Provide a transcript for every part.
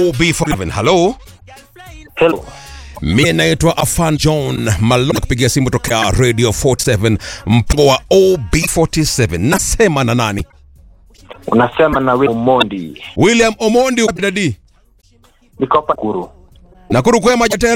OB47. Hello. Hello. Mimi naitwa Afan John Malona kupigia simu tokea Radio 47 mpango wa OB47. Nasema na nani? Unasema na wewe Mondi. William Omondi dadi. Niko hapa Kuru. Nakuru kwema jatela.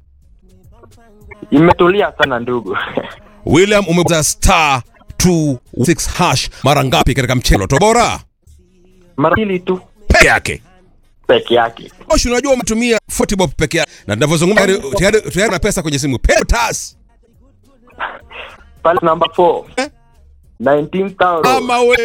Imetulia sana ndugu. William umeza star 26 hash mara ngapi katika mchelo tobora Mara mbili tu peke yake? peke yake. Oshi, unajua umetumia 40 bob peke yake, na tunavyozungumza tayari- tayari tayari na pesa kwenye simu. Petas Pale namba 4. Eh? 19,000. ama we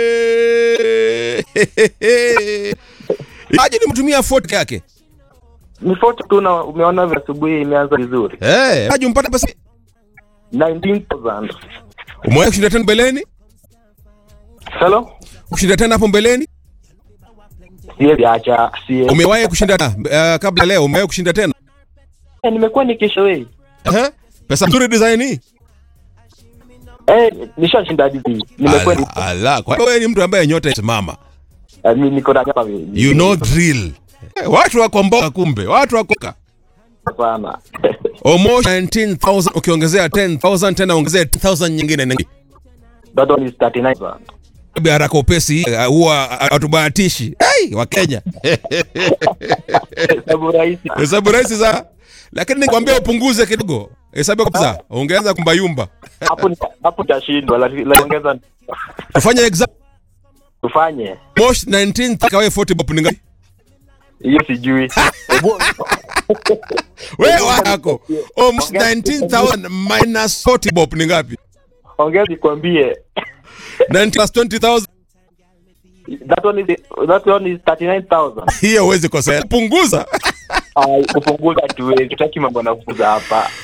aje nimtumia 40 peke yake Ni foto tu na umeona vile asubuhi imeanza vizuri. eh, aje umpata pesa. 19,000. Umewahi kushinda tena mbeleni? Hello? Kushinda tena hapo mbeleni? Siwezi acha. Siwezi. Umewahi kushinda uh, kabla leo? Umewahi kushinda tena? Eh, nimekuwa nikishawei. Eh? Pesa nzuri design hii. Eh, nishashinda hivi. Nimekuwa ni Ala, ala. Kwa hiyo wewe ni mtu ambaye nyota isimama. eh, mi- niko na hapa hivi. You know drill. Eh, Watu wako mboka kumbe, watu wako sana. almost 19000 ukiongezea 10000 tena ongezea 10000 nyingine nyingi. That one is 39,000. Haraka upesi uh, huwa hatubahatishi. Hey, wa Kenya. Hesabu rahisi. Hesabu rahisi za lakini nikwambia upunguze kidogo. Hesabu kabisa. Ongeza kumbayumba. Hapo ni- hapo tashindwa lakini ongeza Tufanye exam tufanye. most 19 kawe 40 bob ni ngapi? Hiyo sijui. Hebu- Wewe wako. Almost 19000 minus 40 bob ni ngapi? Ongea nikwambie. 90 plus 20000 That one is that one is 39,000. hiyo huwezi kosea. Punguza. Ai, kupunguza tu, tutaki mambo na kupunguza hapa.